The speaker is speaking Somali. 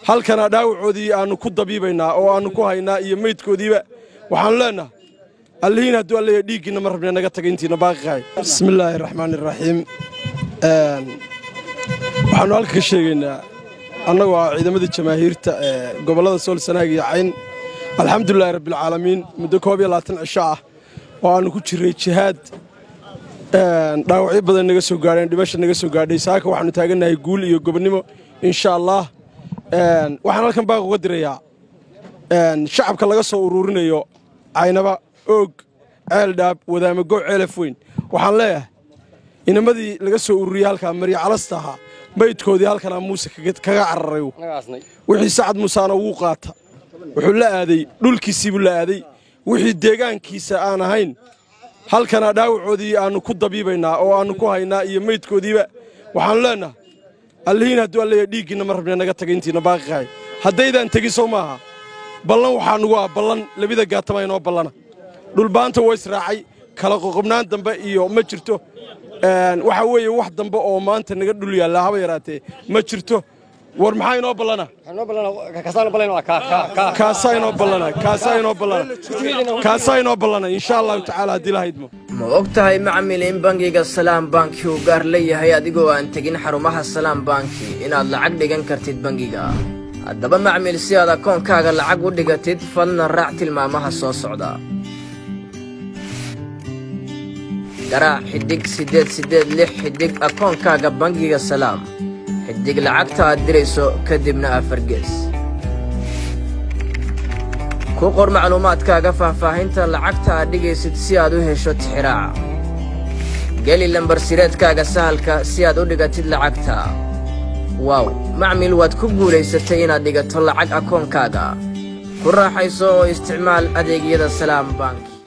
halkana dhaawacoodii aannu ku dabiibaynaa oo aannu ku haynaa iyo meydkoodiiba waxaannu leennaha allihiin hadduu alleeya dhiiggiinna ma rabne naga taga intiina baaqiqahay bismillaahi raxmaani raxiim waxaannu halka ka sheegaynaa annagoo ah ciidamadii jamaahiirta ee gobollada sool sanaag iyo cayn alxamdulilahi rabbialcaalamiin muddo koob iyo labaatan cisho ah oo aannu ku jirray jihaad dhaawacyo badan naga soo gaadheen dhimasha naga soo gaadhay saaka waxaannu taagannahay guul iyo gobonnimo insha allah waxaan halkan baaq uga dirayaa shacabka laga soo uruurinayo caynaba oog ceeldhaab wadaamago ceelaf weyn waxaan leeyahay inamadii laga soo ururiyey halkaa marya calasta ahaa maydkoodii halkanaa muuse kaga cararay wixii sacad muusaana wuu qaata wuxuu la aaday dhulkiisiibuu la aaday wixii deegaankiisa aan ahayn halkana dhaawacoodii aannu ku dabiibaynaa oo aannu ku haynaa iyo meydkoodiiba waxaannu leennaha allihiin hadduu alleeya dhiiggiinna ma rabne naga taga intiina baaqiqahay haddaydaan tegin sow maaha ballan waxaa nugu ah ballan labida gaatama inoo ballana dhulbaanta waa israacay kala qoqobnaan dambe iyo ma jirto waxaa weeye wax dambe oo maanta naga dhul yaallaa haba yaraatee ma jirto war maxaa inoo ballana kaasaa inoo ballana kaasaa inoo ballana kaasaa inoo ballana insha allahu tacaala haddii la haydmo ma og tahay macmil in bangiga salaam banki uu gaar leeyahay adigoo aan tegin xarumaha salaam banki inaad lacag dhigan kartid bangiga haddaba macmil si aad akoonkaaga lacag u dhigatid fadlan raac tilmaamaha soo socda garaac xidhig siddeed siddeed lix xidhig akoonkaaga bangiga salaam xidhig lacagta aad dirayso kadibna afargees ku qor macluumaadkaaga faahfaahinta lacagta aad dhigaysid si aad u hesho tixiraaca geli lambarsireedkaaga sahalka si aad u dhigatid lacagta waaw macmil waad ku guulaysatay inaad dhigato lacag akoonkaaga ku raaxayso oo isticmaal adeegyada salaam bank